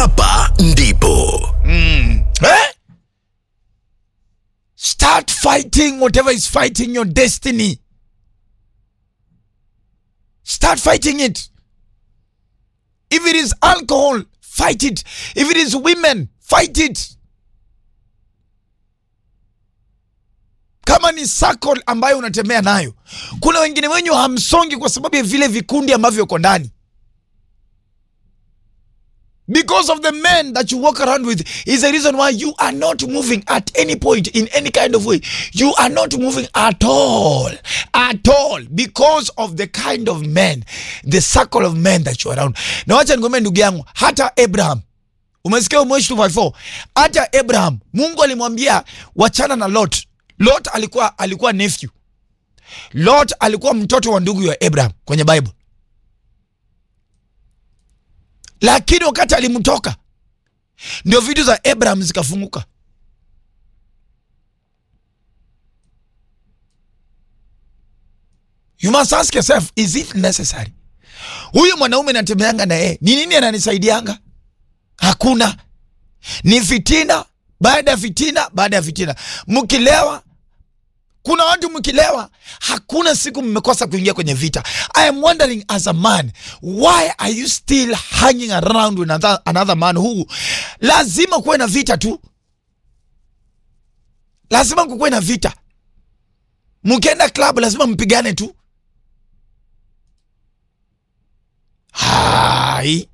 hapa ndipo eh? start fighting whatever is fighting your destiny start fighting it if it is alcohol fight it if it is women fight it kama ni circle ambayo unatembea nayo kuna wengine wenyu hamsongi kwa sababu ya vile vikundi ambavyo uko ndani because of the men that you walk around with is the reason why you are not moving at any point in any kind of way you are not moving at all at all because of the kind of men the circle of men that you are around na wacha nikwambie ndugu yangu hata abraham umesikia umweshi 254 hata abraham mungu alimwambia wachana na lot lot alikuwa alikuwa nephew lot alikuwa mtoto wa ndugu ya abraham kwenye bible lakini wakati alimtoka ndio vitu za abraham zikafunguka you must ask yourself is it necessary huyu mwanaume natembeanga na yeye ni nini ananisaidianga hakuna ni fitina baada ya fitina baada ya fitina mkilewa kuna watu mkilewa hakuna siku mmekosa kuingia kwenye vita i am wondering as a man why are you still hanging around with another, another man who lazima kuwe na vita tu lazima kukuwe na vita mkienda club lazima mpigane tu hai